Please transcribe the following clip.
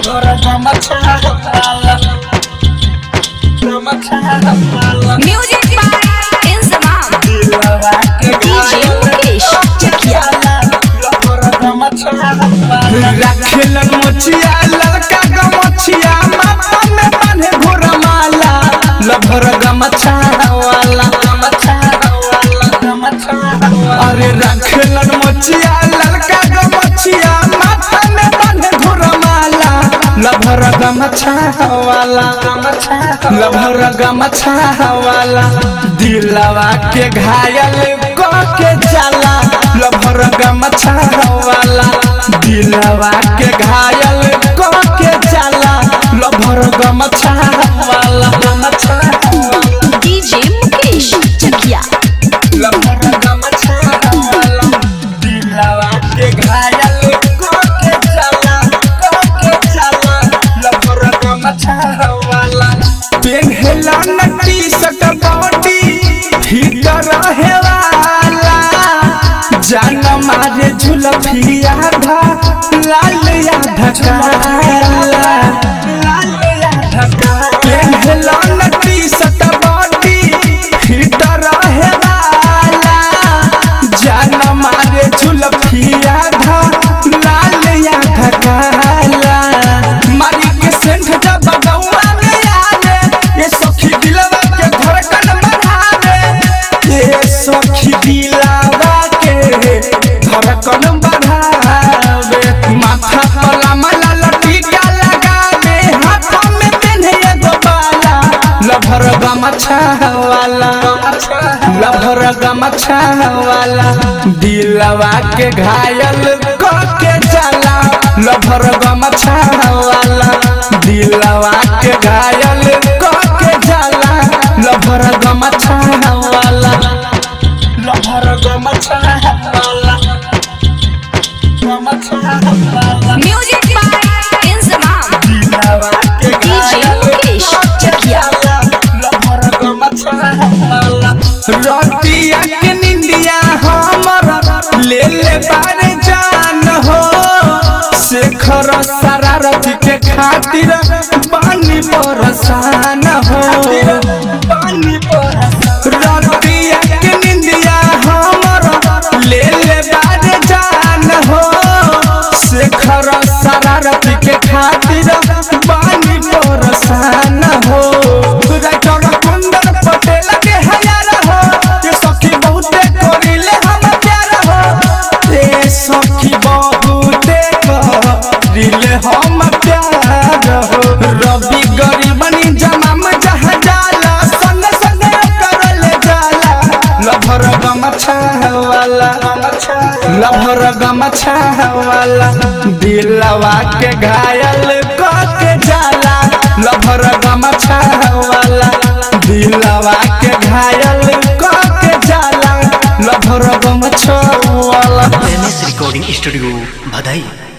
Music by Inzamam. DJ Mukesh Chakia. रखेलन मोचिया लड़का गमछिया माथा में बांधे घोरा माला लभर गमछा वाला अरे रखेलन मोचिया लड़का गमछिया माथा में बांधे घोरा माला लभर गमछा वाला लभर गमछा वाला दिलवा के घायल क के जाला लभर गमछा वाला दिलवा के घायल क के जाला लभर गमछा वाला गमछा DJ Mukesh Chakia. लभर गमछा वाला दिलवा के घायल क के जाला क के जाला लभर गमछा वाला पेन्हला नटी सट बॉडी भीतर रहे वाला जान मारे झुलफिया धा लाल या ढकाला पेन्हला नटी सट बॉडी भीतर रहे वाला जान मारे झुलफिया धा लाल या ढकाला मारी के सेंध जब बगौआ में आवे ये सखी दिलवा के धड़कन बढ़ावे ये सखी दिलवा के धड़कन बढ़ावे माथा पर लामला लटीका लगावे हाथों में पेन्हे एगो बाला लभर गमछा वाला लभर गमछा वाला दिलवा के घायल क के जाला लभर गमछा वाला दिलवा के घायल क के जाला लभर गमछा वाला लभर गमछा वाला गमछा वाला Music by Inzamam. दिलवा के DJ Mukesh Chakia. रतिया के निंदिया हमर ले ले बारे जान हो शेखर शरारती के खातिर पानी बरसान हो रतिया के निंदिया हमर ले ले बारे जान हो शेखर शरारती के खातिर पानी बरसान हो राइटर कुंदन पटेल के हयार हो ये सखी बहुते करिले हम प्यार हो ये सखी बहुते करिले हम प्यार हो रवि गरीबनी जमाम जहाँ जाला संग संग करले जाला लभर गमछा वाला लभर गमछा वाला दिलवा के घायल क के जाला लभर गमछा वाला दिलवा के घायल क के जाला लभर गमछा वाला एम एस रिकॉर्डिंग स्टूडियो बधाई